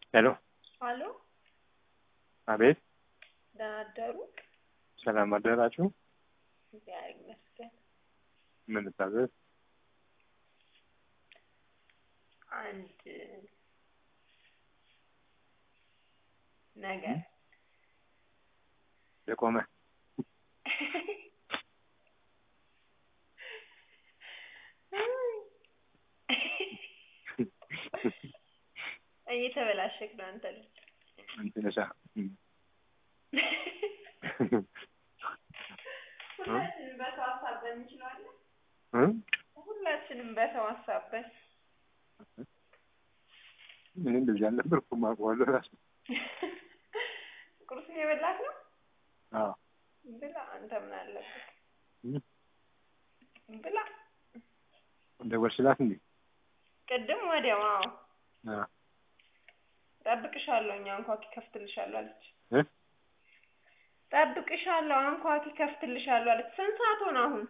ሄሎ አሎ አቤት ደህና አደሩ? ሰላም አደራችሁ እግዚአብሔር ይመስገን። ምን ልታዘዝ አንድ ነገር የቆመ እየተበላሸክ ነው አንተ ልጅ። እንትንሳ ሁላችንም በሰው አሳበን እንችላለን። እ? ሁላችንም በሰው አሳበን እኔ እንደዚህ አልነበርኩም አውቀዋለሁ ራሱ ቁርስን የበላክ ነው አዎ ብላ። አንተ ምን አለበት እ? ብላ። ደወልሽላት እንዴ ቅድም ወዲያው አዎ አ ጠብቅሻለሁ፣ እኛ አንኳኪ ከፍትልሻለሁ አለች። እ? ጠብቅሻለሁ፣ አንኳኪ ከፍትልሻለሁ አለች። ስንት ሰዓት ሆነ አሁን?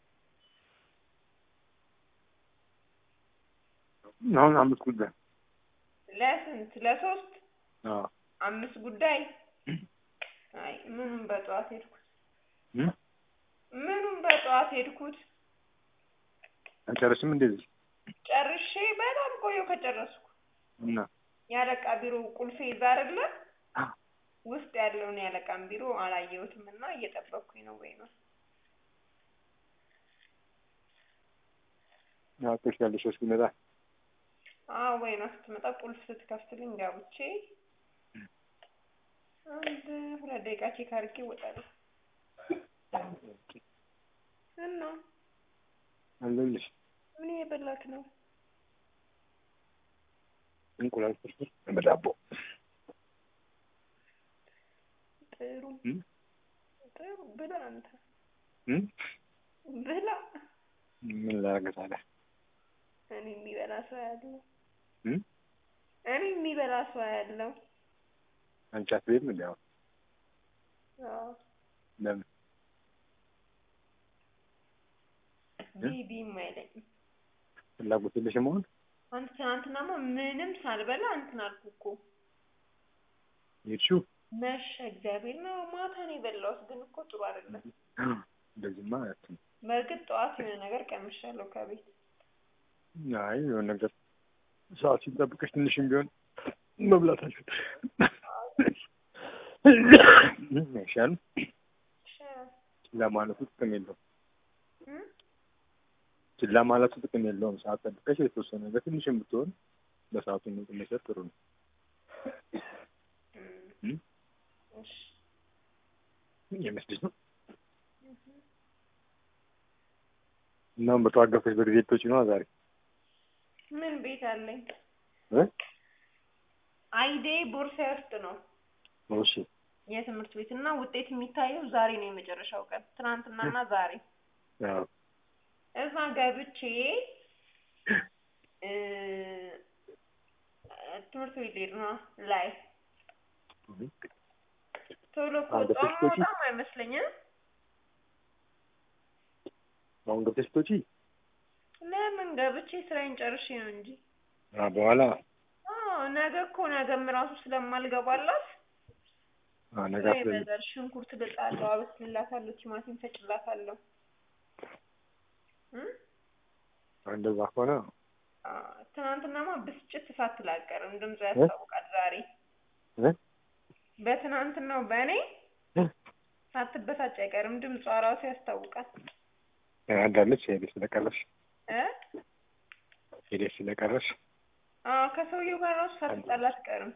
አሁን አምስት ጉዳይ ለስንት ለሶስት አዎ አምስት ጉዳይ። አይ ምኑን በጠዋት ሄድኩት፣ እ? ምኑን በጠዋት ሄድኩት። አልጨረስም እንደዚህ ጨርሼ በጣም ቆየሁ ከጨረስኩ። እና የአለቃ ቢሮ ቁልፌ ይዛ አይደለ አ ውስጥ ያለውን የአለቃን ቢሮ አላየሁትም እና እየጠበቅኩኝ ነው። ወይ ነው አውቀሽ ያለሽ እስኪመጣ አዎ፣ ወይ ነው ስትመጣ ቁልፍ ስትከፍትልኝ ገብቼ አንድ ሁለት ደቂቃ ቼክ አድርጌ እወጣለሁ። እና አለልሽ ምን የበላክ ነው? እንቁላል ፍርፍር በዳቦ ጥሩ እ? ጥሩ ብላ፣ አንተ እ? ብላ። ምን ላደርግ ታዲያ እኔ የሚበላ ሰው ያለው እ? እኔ የሚበላ ሰው ያለው አንቺ አትበይም እንዴ አሁን አዎ ለምን ቢቢም አይለኝም። ፍላጎት የለሽም አሁን አንተ ትናንትናማ ምንም ሳልበላ እንትን አልኩ እኮ የሄድሽው መሸ። እግዚአብሔር ነው ማታ ነው የበላሁት፣ ግን እኮ ጥሩ አይደለም። እንደዚህማ አያትም በእርግጥ ጠዋት የሆነ ነገር ቀምሻለሁ ከቤት አይ የሆነ ነገር ሰዓት ሲጠብቅሽ ትንሽም ቢሆን መብላት አልችል አይሻልም ችላ ማለቱ ጥቅም የለውም እም? ችላ ማለቱ ጥቅም የለውም ሰዓት ጠብቀሽ የተወሰነ ነገር ትንሽም ብትሆን በሰዓቱ ምግብ መውሰድ ጥሩ ነው እም። እም? እሺ የመስልሽ ነው እናም በጠዋት ገብተሽ በጊዜ ልትወጪ ነዋ ዛሬ ምን ቤት አለኝ? እ? አይዴ ቦርሳዬ ውስጥ ነው እሺ የትምህርት ቤት እና ውጤት የሚታየው ዛሬ ነው የመጨረሻው ቀን፣ ትናንትናና ዛሬ አዎ እዛ ገብቼ እ ትምህርት ቤት ልሄድ ነው ላይ ቶሎ አንድ ከወጣሁ ሶስት ሺህ? በጣም አይመስለኝም። አሁን ገብተሽ ልትወጪ ለምን ገብቼ ስራዬን ጨርሼ ነው እንጂ። አ በኋላ አዎ ነገ እኮ ነገም ራሱ ስለማልገባላት አ ነገ ስራ አትበይም ይበዛል። ሽንኩርት ልጣለሁ፣ አበስልላታለሁ፣ ቲማቲም ፈጭላታለሁ። እም? እንደዛ ከሆነ አ ትናንትናማ ብስጭት ሳትል አትቀርም። ድምጿ ያስታውቃል ዛሬ እ? በትናንትናው በእኔ እ? ሳትበሳጭ አይቀርም። ድምጿ ራሱ ያስታውቃል። አንዳለች ሄደሽ ስለቀረሽ እ ሄደሽ ስለቀረሽ አዎ ከሰውየው ጋር ራሱ ሳትጣላ አትቀርም።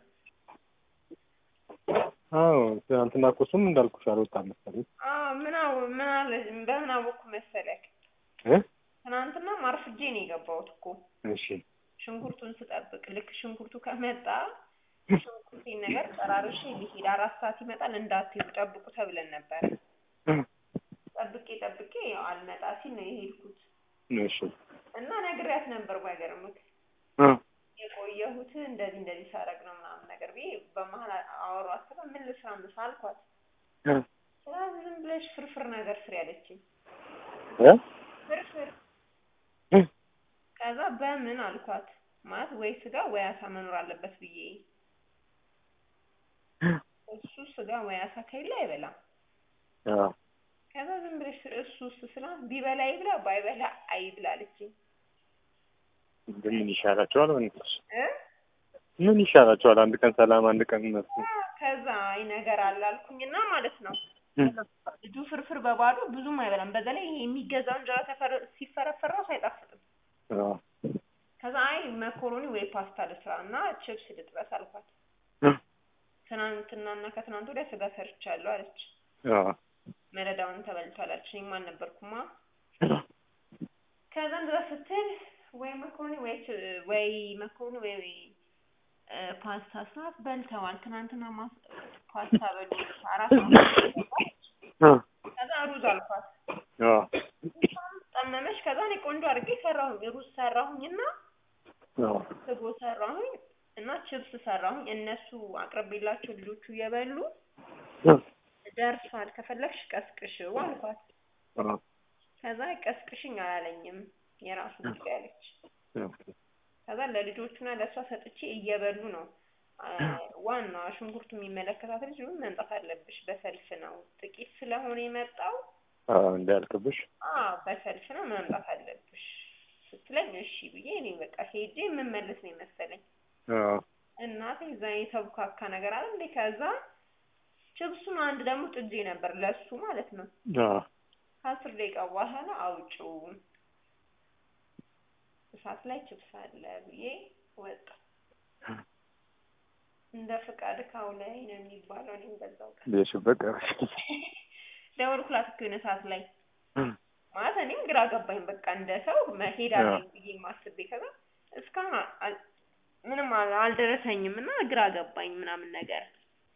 አዎ ትናንትና እኮ እሱም እንዳልኩሽ አልወጣም መሰለኝ አዎ ምን አው ምን አለ በምን አወኩ መሰለክ? እ ትናንትና ማርፍጄ ነው የገባሁት እኮ እሺ ሽንኩርቱን ስጠብቅ ልክ ሽንኩርቱ ከመጣ ሽንኩርቴን ነገር ጠራርሼ ሊሄድ አራት ሰዓት ይመጣል እንዳትሄዱ ጠብቁ ተብለን ነበረ። ጠብቄ ጠብቄ ያው አልመጣ ሲል ነው የሄድኩት እሺ እና ነግሬያት ነበር። ባይገርምክ እ የቆየሁት እንደዚህ እንደዚህ ሳረግ ነው ምናምን ነገር ብዬ በመሀል አወሯት። ስለ ምን ልስራ ምሳ አልኳት። እ ስራ ዝም ብለሽ ፍርፍር ነገር ስሪ አለችኝ። እ ፍርፍር እ ከዛ በምን አልኳት ማለት ወይ ስጋ ወይ አሳ መኖር አለበት ብዬ እሱ ስጋ ወይ አሳ ከሌለ አይበላም። አዎ ከዛ ዝም ብለሽ እሱ ስላ ቢበላ ይብላ ባይበላ አይብላ አለችኝ። ግን ምን ይሻላቸዋል? ወንዶች እ ምን ይሻላቸዋል? አንድ ቀን ሰላም፣ አንድ ቀን እነሱ ከዛ አይ ነገር አለ አልኩኝና ማለት ነው እም፣ ልጁ ፍርፍር በባዶ ብዙም አይበላም። በዛ ላይ ይሄ የሚገዛው እንጀራ ተፈረ- ሲፈረፈር ራሱ አይጣፍጥም። አዎ ከዛ አይ መኮሮኒ ወይ ፓስታ ልስራ እና ችፕስ ልጥበስ አልኳት። እ፣ ትናንትናና ከትናንት ወዲያ ስጋ ሰርቻለሁ አለች። አዎ መረዳውን ተበልቷል አለች። እኔም አልነበርኩማ። ከዛ እንደዛ ስትል ወይ መኮሮኒ ወይ ች- ወይ መኮሮኒ ወይ እ፣ ፓስታ ስራት በልተዋል። ትናንትና ማስ- ፓስታ በሉ አራት ነው። እ፣ ከዛ ሩዝ አልኳት። አዎ ጠመመች። ከዛ እኔ ቆንጆ አድርጌ ሰራሁኝ። ሩዝ ሰራሁኝና አዎ ስጎ ሰራሁኝ እና ችፕስ ሰራሁኝ። እነሱ አቅርቤላቸው ልጆቹ እየበሉ እ፣ ደርሷል፣ ከፈለግሽ ቀስቅሽው አልኳት። አዎ ከዛ ቀስቅሽኝ አላለኝም የራሱ ጉዳይ አለች። አዎ ከዛ ለልጆቹና ለእሷ ሰጥቼ እየበሉ ነው። አ፣ ዋና ሽንኩርቱ የሚመለከታት ልጅ ምን መምጣት አለብሽ፣ በሰልፍ ነው ጥቂት ስለሆነ የመጣው አዎ እንዳያልቅብሽ። አ በሰልፍ ነው መምጣት አለብሽ ስትለኝ እሺ ብዬ እኔ በቃ ሄጄ የምመለስ ነው የመሰለኝ። አዎ እናቴ እዛ የተብካካ ነገር አለ እንዴ። ከዛ ችብሱን አንድ ደግሞ ጥጄ ነበር ለሱ ማለት ነው። አዎ ከአስር ደቂቃ በኋላ አውጪው እሳት ላይ ችብስ አለ ብዬ ወጣ። እንደ ፍቃድ ካው ላይ ነው የሚባለው። እኔም በዛው ቀን ብዬሽበት ቀረሽ። ደወልኩላት እኮ የሆነ ሰዓት ላይ ማለት እኔም ግራ ገባኝ። በቃ እንደ ሰው መሄድ አለኝ ብዬ ማስቤ ከዛ እስካሁን አ- አል- ምንም አል- አልደረሰኝም እና ግራ ገባኝ ምናምን ነገር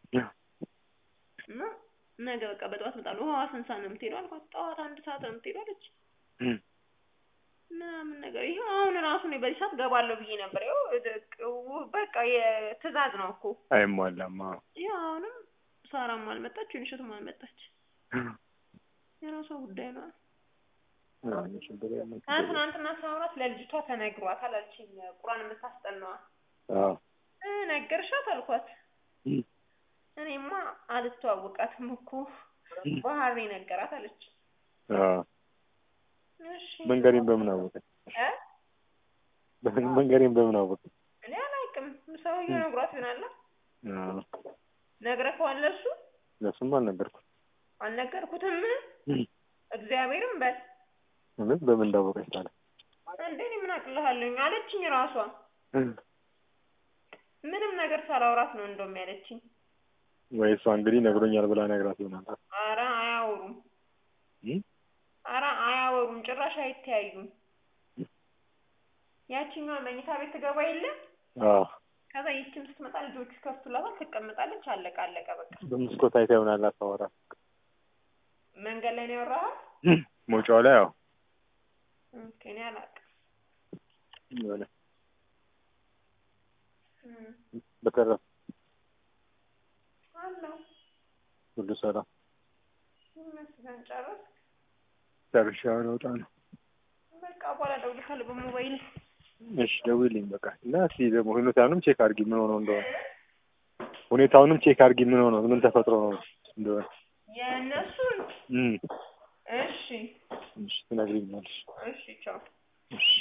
እና ነገ በቃ በጠዋት እመጣለሁ። ውሃ ስንት ሰዓት ነው የምትሄደው አልኳት። ጠዋት አንድ ሰዓት ነው የምትሄደው አለች። እም፣ ምናምን ነገር ይሄ አሁን ራሱ እኔ በዚህ ሰዓት ገባለሁ ብዬ ነበር። ይኸው እድ- በቃ የትእዛዝ ነው እኮ አይሟላም። አዎ ይኸው አሁንም ሳራም አልመጣች ዩኒሸትም አልመጣች። የራሷ ጉዳይ ነው። አዎ ችግር የለም። ከትናንትና ሳውራት ለልጅቷ ተነግሯታል አለችኝ። ቁርአን የምታስጠናዋ አዎ እ ነገርሻት አልኳት። እም፣ እኔማ አልተዋወቃትም እኮ ባህሪ ነገራት አለች። አዎ እሺ መንገሬን በምን አወቀ? እ መንገሬን በምን አወቀ? እኔ አላውቅም። ሰውዬው ነግሯት ይሆናል። አዎ ነግረኸዋል? ለሱ ለሱም አልነገርኩም። አልነገርኩትም። እም፣ እግዚአብሔርም በል እውነት በምን እንዳወቀች ታዲያ? እንዴ እኔ ምን አቅልሃለሁኝ አለችኝ። ራሷ እም፣ ምንም ነገር ሳላውራት ነው እንደውም ያለችኝ። ወይ እሷ እንግዲህ ነግሮኛል ብላ ነግራት ይሆናል። አረ አያወሩም፣ እም፣ አረ አያወሩም፣ ጭራሽ አይተያዩም። ያችኛዋ መኝታ ቤት ትገባ የለ አዎ ከዛ ይችም ስትመጣ ልጆቹ ከፍቱላታል፣ ትቀመጣለች። አለቀ አለቀ በቃ። በመስኮት አይታ ይሆናል አታወራ። መንገድ ላይ ነው ያወራሃል? እም፣ መውጫው ላይ አዎ ኦኬ እኔ አላውቅም። የሆነ እም፣ በተረፈ አለው ሁሉ ሰላም ይመስገን። ጨረስክ? ጨርሼ አሁን እወጣ ነው። በቃ በኋላ እደውልልሃለሁ በሞባይል። እሺ ደውይልኝ በቃ እና እስኪ ደግሞ ሁኔታውንም ቼክ አድርጊ ምን ሆኖ እንደሆነ ሁኔታውንም ቼክ አድርጊ ምን ሆኖ ምን ተፈጥሮ ነው እንደሆነ የእነሱን እም እሺ እሺ ትነግሪኛለሽ እሺ ቻው። እሺ